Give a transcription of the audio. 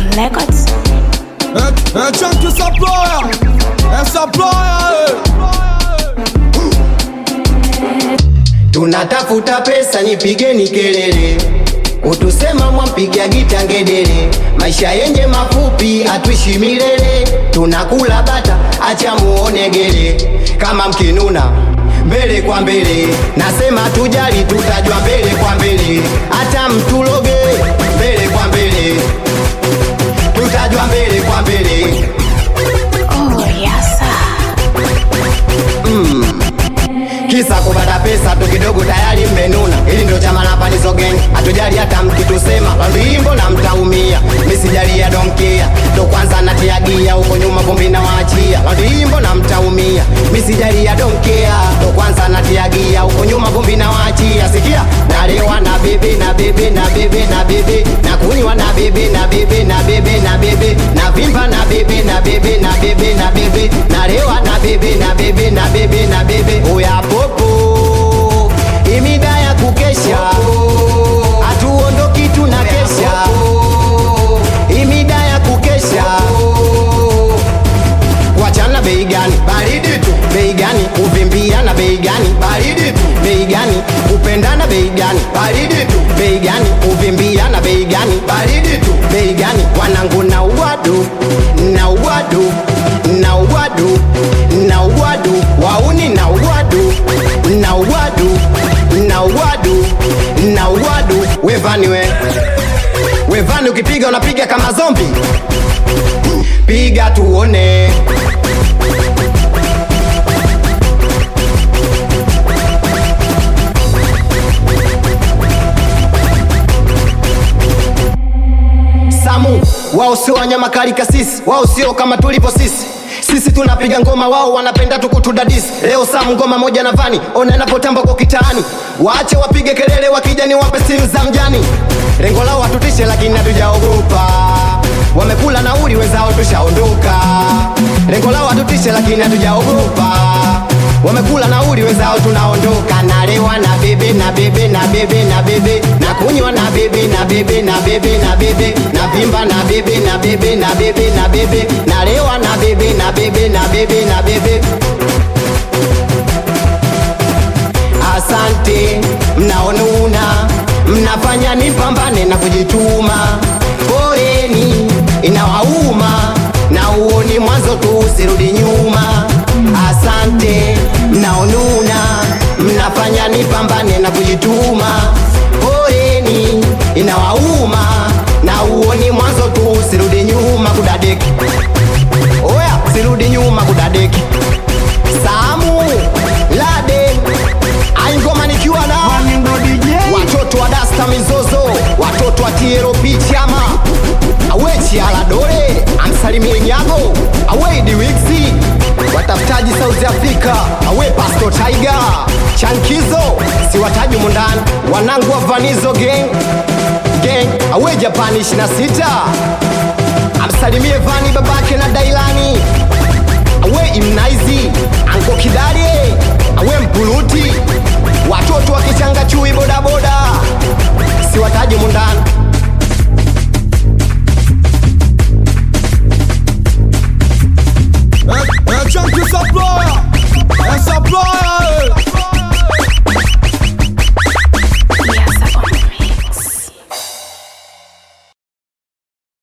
Records. É, é Chunk essa ploia, essa ploia, tunatafuta pesa, nipigeni kelele, utusema mwampiga gita ngedere. Maisha yenye mafupi, hatuishi milele, tunakula bata, acha muone gere. Kama mkinuna mbele kwa mbele, nasema tujali, tutajwa mbele kwa mbele, hata mtuloge mbele kwa mbele, tutajwa mbele kwa mbele. Oh, yes. kisa kupata pesa tu kidogo tayari mmenuna. Hili ndio chama la Panizo Gang, hatujali hata mkitusema wimbo na mtaumia. Misijali ya donkia ndo kwanza natiagia huko nyuma vumbi na waachia wimbo na mtaumia. Misijali ya donkia ndo kwanza natiagia huko nyuma vumbi na waachia. Sikia, nalewa na bebe na bebe na bebe na bebe na kunywa na bebe na bebe na bebe na bebe na vimba na bebe na bebe na bebe na bebe nalewa na bebe na bebe na bebe na bebe oya popo imida ya kukesha hatuondoki tuna kesha imida ya kukesha kuachana bei gani baridi tu bei gani kuvimbiana bei gani baridi tu bei gani kupendana bei gani baridi tu bei gani kuvimbiana bei gani baridi tu bei gani wanangu na uwadu na uwadu na uwadu na uwadu wauni na uwadu na uwadu na uwadu na uwadu wevani we wevani ukipiga unapiga kama zombi piga tuone Samu, wao sio wanyama kali kasisi, wao sio kama tulipo sisi. Sisi tunapiga ngoma, wao wanapenda tu kutudadisi. Leo Samu ngoma moja na Vani, ona inapotamba kwa kitaani. Waache wapige kelele, wakija ni wape simu za mjani. Lengo lao watutishe, lakini hatujaogopa. Wamekula nauli, wenzao tushaondoka. Lengo lao watutishe, lakini hatujaogopa. Wamekula nauli, wenzao tunaondoka. Nalewa na bebe na bebe na bebe na bebe na kunywa na bebe na bebe na bebe na bebe na vimba na bebe na bebe na bebe na bebe nalewa na bebe na bebe na bebe na bebe Asante, mnaonuna, mnafanya nipambane na kujituma. Poleni, inawauma na uoni mwanzo tu, usirudi nyuma. Asante, mnaonuna, mnafanya nipambane na kujituma. Poleni, inawauma na uoni mwanzo tu, usirudi nyuma kudadeki. Oya, sirudi nyuma kudadeki. Samu Lade Aingoma nikiwa na watoto wa Dasta Mizozo, watoto wa TLP Chama, awechi Aladore, amsalimie Nyago, awe Diwixi, watafutaji South Africa, awe Pastor Tiger, Chankizo, siwataji mundani, wanangu wa Vanizo Gang, Gang, awe Japani 26, amsalimie Vani babake na Dailani awe imnaizi anko kidarie awe mpuluti watoto wakichanga chui bodaboda siwataji mundani